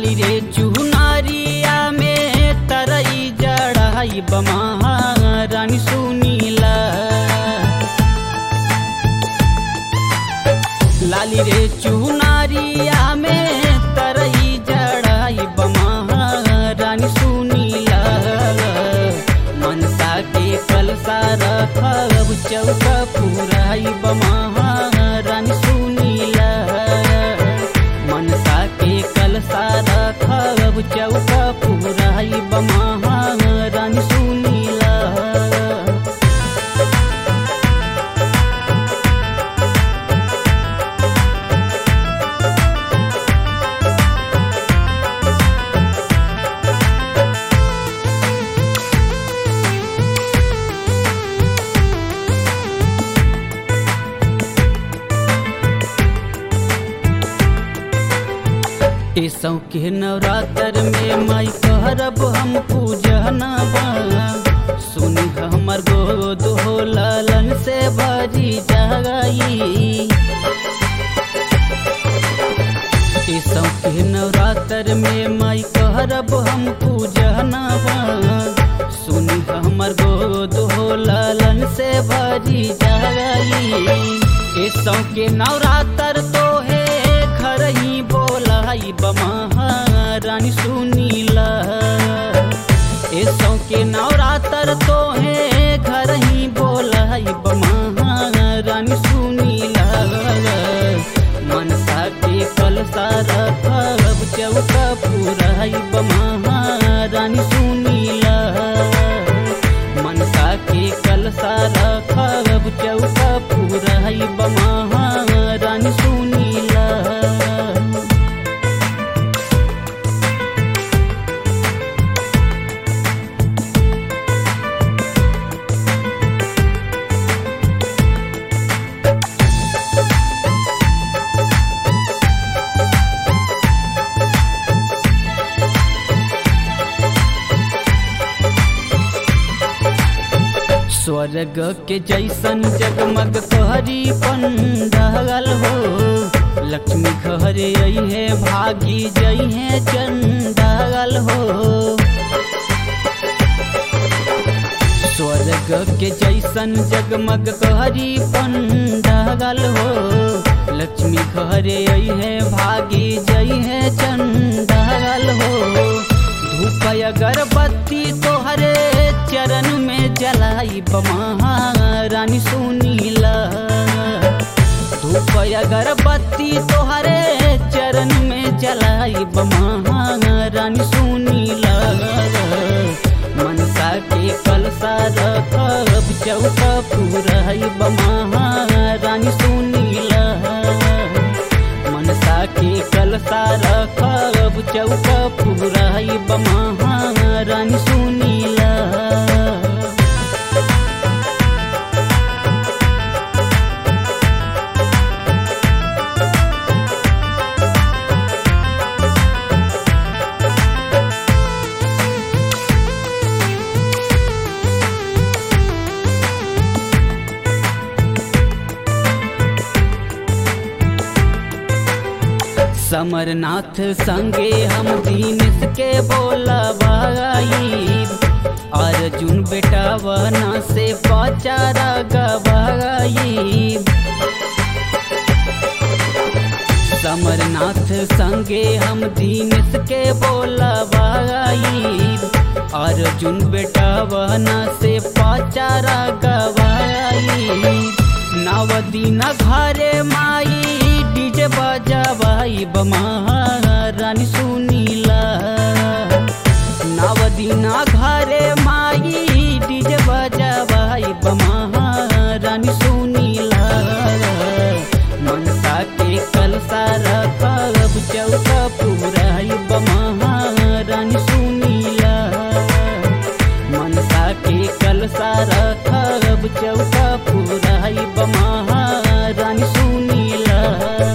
लाली रे चुनारिया में तरई जड़ाई बमा रानी सुनीला लाली रे चुनारिया में तरई जड़ाई बमा रानी सुनीला मनसा के कलसा रखब चौका पुराई बमा रानी सुनीला मनसा के कलसा रखब चौका पुराई बमा रानी सुनीला ईसौ के नवरात्र में माई करब हम पूजनवा सुनी हमर गोद हो लालन से भरी जाई ईसौ के नवरात्र में माई करब हम पूजनवा सुनी हमर गोद हो लालन से भरी जाई ईसौ के नवरात्र तो है घर ही बोलाई बमा रानी सुनीला ऐसो के नवरात्र तो है घर ही बोलाई बमा रानी सुनीला मनसा के कलसा रखब चौका पुराई बमा रानी सुनीला मनसा के कलसा रखब चौका पुराई बमा रानी सुनीला स्वर्ग के जैसन जगमग तोहरी पंडाल हो लक्ष्मी घर आई है भागी जई है चंडाल हो स्वर्ग के जैसन जगमग तोहरी पंडाल हो लक्ष्मी घर आई है भागी जई है चंडाल हो धूप अगरबत्ती तोहरे चरण में जलाई बमा रानी सुनीला धूप अगरबत्ती तोहरे चरण में जलाई बमा रानी सुनीला मनसा के कलसा रखब चौका पुराई बमा रानी सुनीला मनसा के कलसा रखब चौका पुराई बमा रानी सुनीला समरनाथ संगे हम दीनेश के बोला भाई अर्जुन बेटा वना से पचारा गवाई समरनाथ संगे हम दीनेश के बोला भाई अर्जुन बेटा वना से पचारा गवाई नवदीन घरे माई डीजे बजावाई बमा रानी सुनीला नवदीना घरे माई डीजे बजावाई बमा रानी सुनीला मनसा के कलसा रखब चौका पुराई बमा रानी सुनीला मनसा के कलसा रखब चौका पुराई बमा रानी सुनीला